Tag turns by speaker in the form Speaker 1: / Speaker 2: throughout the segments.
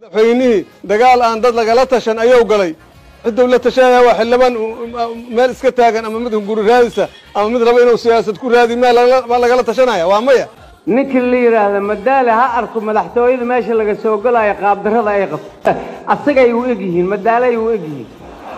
Speaker 1: madaxweynihii dagaal aan dad lagala tashan ayuu galay cidduu la tashanaya waa xildhibaan meel iska taagan ama mid hunguri raadisa ama mid raba inuu siyaasad ku raadi meel ma lagala tashanaya waa maya
Speaker 2: ninkii la yidhaahda madaale ha arko madaxtooyada meesha laga soo galayo qaabdarrada ay qabto asagay u eg yihiin madaalay u eg yihiin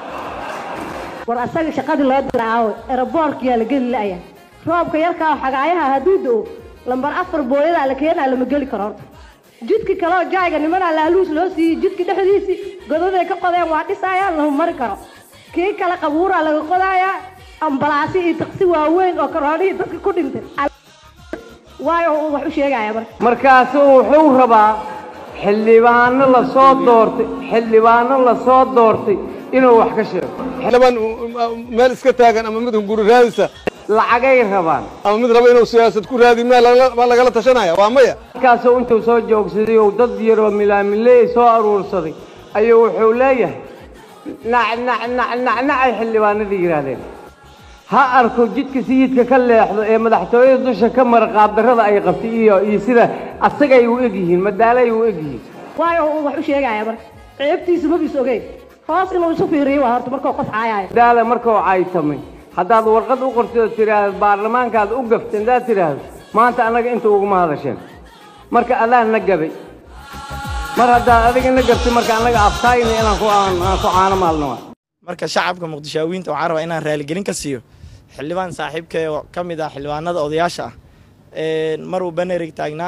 Speaker 3: war asaga shaqadii loo diraawo eraboorkiyaa la geli la'ya roobka yarkaa xagaayaha hadduu da'o lambar afar booyadaa la keenaa lama geli karo horta jidki kaleoo jaayga nimanaa laaluus loo siiyey jidki dhexdiisii godaday ka qodeen waa dhisaayaan lama mari karo kii kale qabuuraa laga qodaayaa ambalaasi iyo taqsi waaweyn oo karoonihii dadka ku dhintay waayo wax u sheegaya marka
Speaker 2: markaasu wuxuu rabaa xildhibaano la soo doortay xildhibaano la soo doortay inuu wax ka sheego
Speaker 1: xildhibaan meel iska taagan ama mid hunguri raadisa
Speaker 2: lacagay rabaan
Speaker 1: ama mid raba inuu siyaasad ku raadi meel ma lagala tashanaya waa maya
Speaker 2: markaasuu intuu soo joogsaday oo dad yaroo milaamiley soo aruursaday ayuu wuxuu leeyahay nacnacnacnacnacay xildhibaanadii yidhaahdeen ha arko jidka sayidka ka leexdo ee madaxtooyada dusha ka mara qaabdarrada ay qabtay iyo iyo sida asagay u eg yihiin madaalay u eg yihiin
Speaker 3: waayo wax u sheegaya marka ceebtiisa mabis ogeyn hoos inuu isu fiiriyo waa horta markuu qof caayayo
Speaker 2: madaale markuu caytamay haddaad warqad u qortid oo tidhaahdo baarlamaankaad u gaftay haddaad tidhaahdo maanta annaga inta uguma hadasheen marka adaan na gabay mar haddaad adiga na gabtay marka annaga aftaayna inaan ku aan ku caano maalno
Speaker 4: marka shacabka muqdishaawiyiinta waxaan rabaa inaan raaligelin ka siiyo xildhibaan saaxiibkee oo ka mid ah xildhibaanada odayaasha ah maruu banerig taagnaa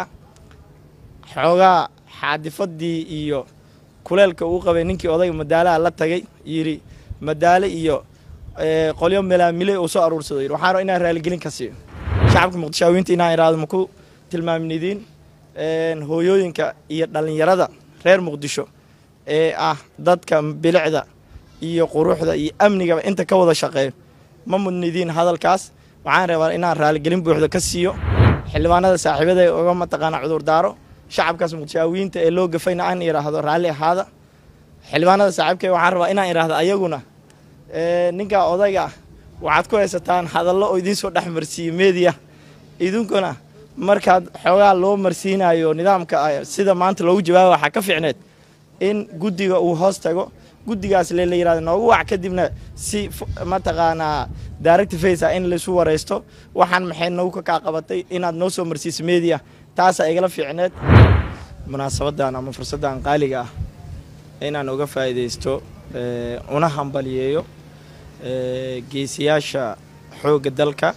Speaker 4: xoogaa xaadifadii iyo kuleelka uu qabay ninkii odayga madaalaha la tagay yidhi madaale iyo qolyo milaamile uu soo aruursado yidhi waxaan rabaa inaan raaligelin ka siiyo shacabka muqdishaawiyiinta inaan iraado maku tilmaamnidiin hooyooyinka iyo dhallinyarada reer muqdisho ee ah dadka bilicda iyo quruxda iyo amnigaba inta ka wada shaqeeyo ma mudnidiin hadalkaas waxaan rabaa inaan raaligelin buuxda ka siiyo xildhibaanada saaxiibada uga mataqaana cudurdaaro shacabkaas muqdishaawiyiinta ee loo gafayna aan idhaahdo raalli ahaada xildhibaanada saaxiibkee waxaan rabaa inaan idhaahdo ayaguna ninkaa odayga ah waxaad ku haysataan hadallo oo idiin soo dhex marsiiye meediya idinkuna markaad xoogaa loo marsiinayo nidaamka sida maanta loogu jawaaba waxaa ka fiicneed in guddiga uu hoos tago guddigaas le la yirahdo noogu wac kadibna si mataqaanaa direct face ah in laisu waraysto waxaan maxay nagu ka kaa qabatay inaad noo soo marsiiso media taasaa igala fiicneed munaasabadan ama fursaddan qaaliga ah inaan uga faa'iidaysto una hambaliyeeyo geesiyaasha xoogga dalka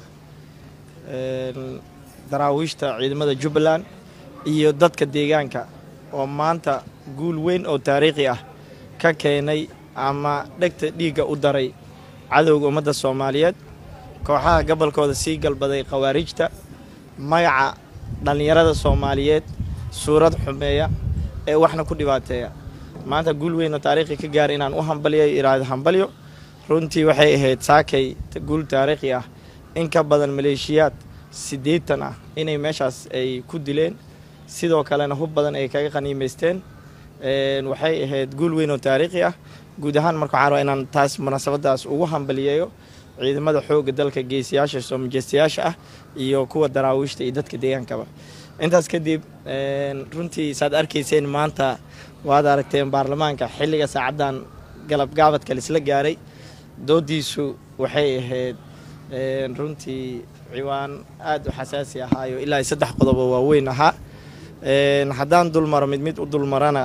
Speaker 4: daraawiishta ciidamada jubbaland iyo dadka deegaanka oo maanta guul weyn oo taariikhi ah ka keenay ama dhegta dhiigga u daray cadowga ummadda soomaaliyeed kooxaha gobolkooda sii galbaday khawaarijta magaca dhallinyarada soomaaliyeed suurad xumeeya ee waxna ku dhibaateeya maanta guul weyn oo taariikhi ka gaara inaan u hambaliyo iraado hambalyo runtii waxay ahayd saakay guul taariikhi ah in ka badan maleeshiyaad siddeetan ah inay meeshaas ay ku dileen sidoo kalena hub badan ay kaga qaniimaysteen waxay ahayd guul weyn oo taariikhi ah guud ahaan marka waxaan rabaa inaan taas munaasabadaas ugu hambaliyeeyo ciidamada xoogga dalka geesiyaasha soo majeystayaasha ah iyo kuwa daraawiishta iyo dadka deegaankaba intaas kadib runtii saad arkayseen maanta waad aragteen baarlamaanka xilliga saacaddan galabgaabadka laisla gaaray doodiisu waxay ahayd runtii ciwaan aada u xasaasi ahaayo ilaa saddex qodobo waaweyn ahaa haddaan dulmaro mid mid u dulmarana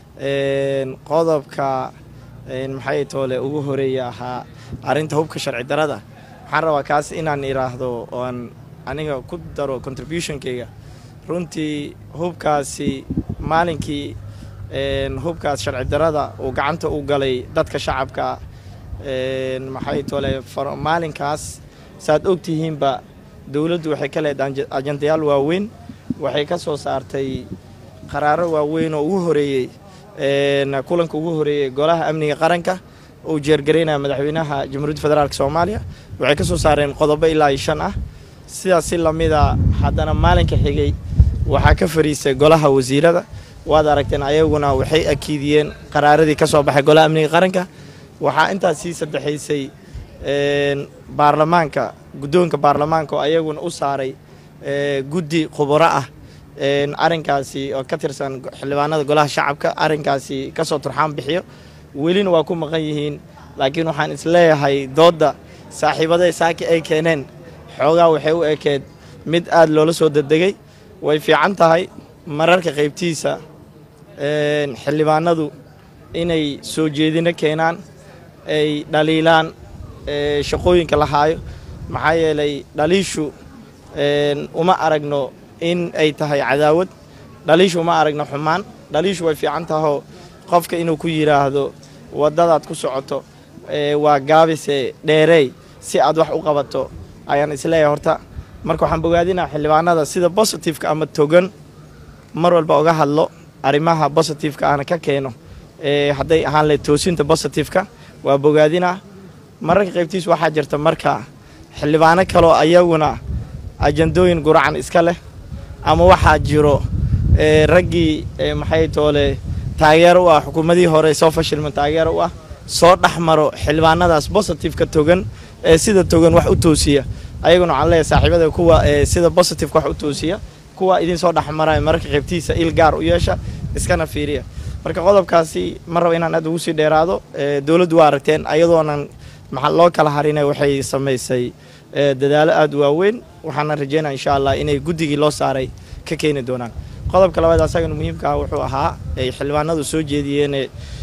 Speaker 4: qodobka maxay toole ugu horeeya ahaa arrinta hubka sharci darada waxaan rabaa kaas inaan iraahdo oan aniga ku daro contributionkayga runtii hubkaasi maalinkii hubkaas sharci darada uu gacanta u galay dadka shacabka maxay toole maalinkaas saad ogtihiinba dowladdu waxay ka leedahay ajandayaal waaweyn waxay ka soo saartay qaraaro waaweyn oo ugu horeeyey kulanka ugu horeeyey golaha amniga qaranka uu jeergaraynaya madaxweynaha jamhuuriyadda federaalk soomaaliya waxay ka soo saareen qodobo ilaa iyo shan ah sidaas si lamida haddana maalinka xigay waxaa ka fariisay golaha wasiirada waad aragteen ayaguna waxay akiidiyeen qaraaradii ka soo baxay golaha amniga qaranka waxaa intaas sii saddexaysay baarlamaanka guddoonka baarlamaanka oo ayaguna u saaray guddi khubaro ah arrinkaasi oo ka tirsan xildhibaanada golaha shacabka arrinkaasi kasoo turxaan bixiyo welina waa ku maqan yihiin laakiin waxaan isleeyahay doodda saaxiibaday saaki ay keeneen xoogaa waxay u ekeed mid aad loola soo dedegay way fiican tahay mararka qaybtiisa xildhibaanadu inay soo jeedino keenaan ay dhaliilaan shaqooyinka la haayo maxaa yeelay dhaliishu uma aragno in ay tahay cadaawad dhaliishu uma aragno xumaan dhaliishu way fiican tahoo qofka inuu ku yidhaahdo waddadaad ku socoto waa gaabise dheereey si aad wax u qabato ayaan isleeyahay horta marka waxaan bogaadinaa xildhibaanada sida bositifeka ama togan mar walba uga hadlo arrimaha bositifeka aana ka keeno hadday ahaan lahayd toosinta bositifeka waa bogaadinaa mararka qaybtiis waxaa jirta marka xildhibaano kaloo ayaguna ajandooyin guracan iska leh ama waxaa jiro raggii maxay toole taageero u ah xukuumadihii hore soo fashilma taageero u ah soo dhex maro xildhibaanadaas bositifeka togan ee sida togan wax u toosiya ayaguna waxaan leeyahay saaxiibada kuwa sida bositifeka wax u toosiya kuwa idin soo dhex maraya mararka qaybtiisa il gaar u yeesha iskana fiiriya marka qodobkaasi ma raba inaan aad ugu sii dheeraado dowladdu waa aragteen ayadoonan maxaa loo kala harina waxay samaysay dadaalo aada u waaweyn waxaana rajeynaya insha allah inay guddigii loo saaray ka keeni doonaan qodobka labaad asagana muhiimka ah wuxuu ahaa ay xildhibaanadu soo jeediyeen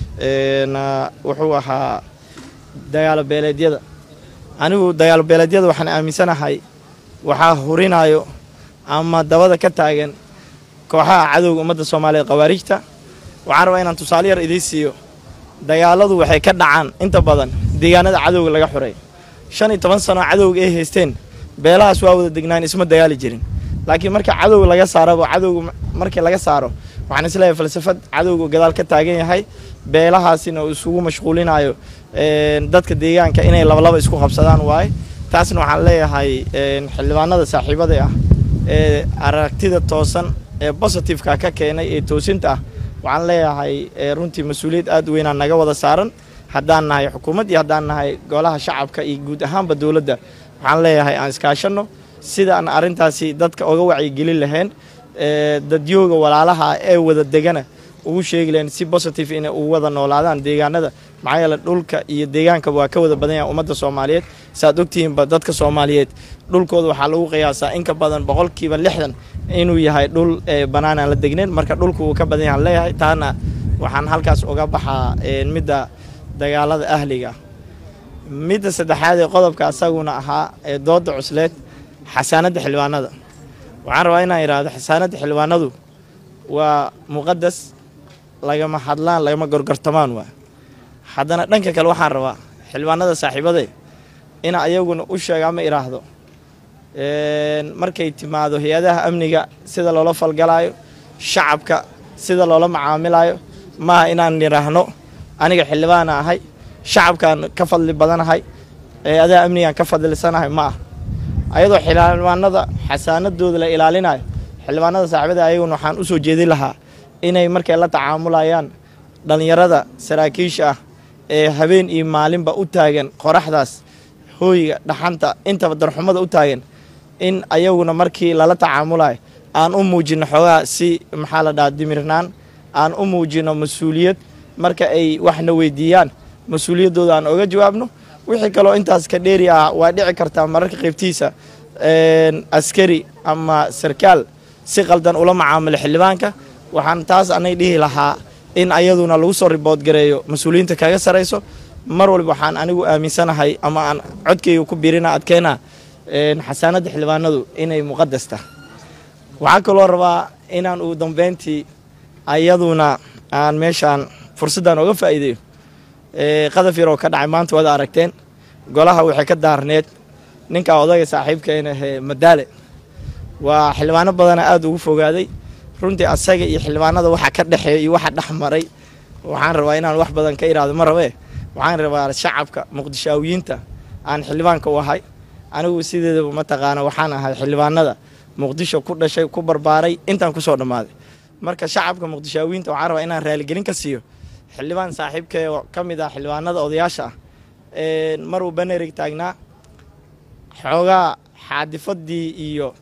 Speaker 4: wuxuu ahaa dagaalo beeleedyada anigu dagaalo beeleedyada waxaan aaminsanahay waxaa hurinayo ama dabada ka taagan kooxaha cadowga ummadda soomaaliyeed khawaarijta waxaan rabaa inaan tusaale yar idiin siiyo dagaaladu waxay ka dhacaan inta badan deegaanada cadowga laga xuray shan iyo toban sano cadowga ay haysteen beelahaas waa wada degnaan isma dagaali jirin laakiin marka cadowga laga saaraba cadowga markii laga saaro waxaan isleeyahay falsafad cadowga gadaal ka taagan yahay beelahaasina uu isugu mashquulinayo dadka deegaanka inay labalaba isku qabsadaan waaye taasna waxaan leeyahay xildhibaanada saaxiibada ah ee aragtida toosan ee bositifeka ka keenay ee toosinta ah waxaan leeyahay runtii mas-uuliyad aad u weynaa naga wada saaran haddaan nahay xukuumad iyo haddaan nahay golaha shacabka iyo guud ahaanba dowladda waxaan leeyahay aan iskaashanno sida aan arrintaasi dadka oga wacyigelin lahayn dadyooga walaalaha ee wada degana ugu sheegi lahayn si bositive inay ugu wada noolaadaan deegaanada maxaa yeele dhulka iyo deegaankaba waa ka wada badan yahay ummadda soomaaliyeed saaad ogtihiinba dadka soomaaliyeed dhulkooda waxaa lagu qiyaasaa in ka badan boqolkiiba lixdan inuu yahay dhul bannaan aan la degnayn marka dhulku wuu ka badan yahan leeyahay taana waxaan halkaas uga baxaa midda dagaalada ahliga midda saddexaad ee qodobka asaguna ahaa ee dooda cusleed xasaanadda xildhibaanada waxaan rabaa inaan idhaahdo xasaanadda xildhibaanadu waa muqadas lagama hadlaan lagama gorgortamaan waa haddana dhanka kale waxaan rabaa xildhibaanada saaxiibade ina ayaguna u sheega ama idhaahdo markay timaado hay-adaha amniga sida loola falgalaayo shacabka sida loola macaamilayo maaha inaan idhaahno aniga xildhibaana ahay shacabkaan ka fadli badanahay hay-adaha amnigaan ka fadlisanahay ma ah ayadoo xildhibaanada xasaanadooda la ilaalinayo xildhibaanada saaxiibada ayaguna waxaan u soo jeedin lahaa inay markay la tacaamulayaan dhallinyarada saraakiisha ah ee habeen iyo maalinba u taagan qoraxdaas hooyiga dhaxanta intaba darxumada u taagan in ayaguna markii lala tacaamulayo aan u muujino xoogaa si maxaa la dhaha dimirnaan aan u muujino mas-uuliyad marka ay waxna weydiiyaan mas-uuliyaddooda aan oga jawaabno wixii kaloo intaas ka dheeri ah waa dhici kartaa mararka qaybtiisa askari ama sarkaal si qaldan ula macaamilo xildhibaanka waxaan taas anay dhihi lahaa in ayaduna lagu soo ribood gareeyo mas-uuliyiinta kaga sarayso mar walba waxaan anigu aaminsanahay ama aan codkayga ku biirina adkeena xasaanadda xildhibaanadu inay muqadas tahay waxaa kaloo rabaa inaan ugu dambeyntii ayaduna aan meeshaan fursaddan oga faa'iideeyo qadaf yar oo ka dhacay maanta wada aragteen golaha waxay ka daarneed ninka odayga saaxiibkeena ahee madaale waa xildhibaano badana aada ugu fogaaday runtii asaga iyo xildhibaanada waxa ka dhexeeya iyo waxa dhex maray waxaan rabaa inaan wax badan ka iraado ma rabee waxaan rabaa shacabka muqdishaawiyiinta aan xildhibaanka u ahay anigu sideedaba mataqaana waxaan ahay xildhibaanada muqdisho ku dhashay ku barbaaray intaan kusoo dhammaaday marka shacabka muqdishaawiyiinta waxaan rabaa inaan raaligelin ka siiyo xildhibaan saaxiibkee ka mid ah xildhibaanada odayaasha ah maruu banerig taagnaa xoogaa xaadifadii iyo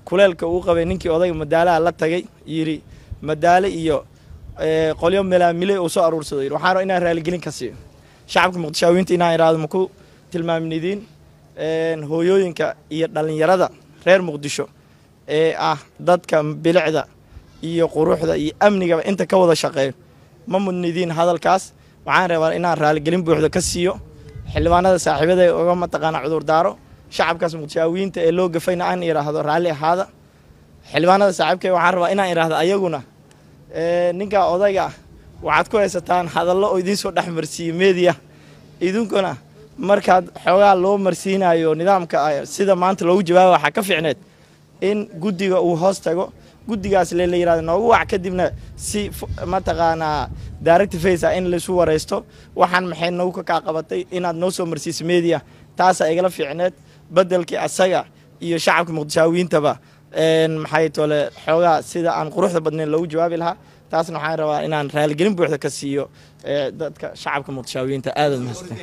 Speaker 4: kuleelka uu qabay ninkii odayga madaalaha la tagay yidhi madaale iyo qolyo melaamile uu soo aruursado yidhi waxaan rabaa inaan raaligelin ka siiyo shacabka muqdishaawiinta inaan idhaahdo maku tilmaamnidiin hooyooyinka iyo dhallinyarada reer muqdisho ee ah dadka bilicda iyo quruxda iyo amnigaba inta ka wada shaqeeyo ma mudnidiin hadalkaas waxaan rabaa inaan raaligelin buuxda ka siiyo xildhibaanada saaxiibada uga mataqaana cudurdaaro shacabkaas muqdishaawiyiinta ee loo gafayna aan idhaahdo raalli ahaada xildhibaanada saaxiibkay waxaan rabaa inaan idhaahdo ayaguna ninka odayga ah waxaad ku haysataan hadallo oo idiin soo dhex marsiiyey meediya idinkuna markaad xoogaa loo marsiinayo nidaamka sida maanta loogu jawaaba waxaa ka fiicneed in guddiga uu hoos tago guddigaas le la yirahdo noogu wac kadibna si mataqaanaa direct face ah in laisu waraysto waxaan maxay nagu ka kaa qabatay inaad noo soo marsiiso media taasaa igala fiicneed bedelkii asaga iyo shacabka muqdishaawiyiintaba maxay tole xoogaa sida aan quruxda badnayn loogu jawaabi lahaa taasna waxaan rabaa inaan raaligelin buuxda ka siiyo dadka shacabka muqdishaawiyiinta aadaad mahadsan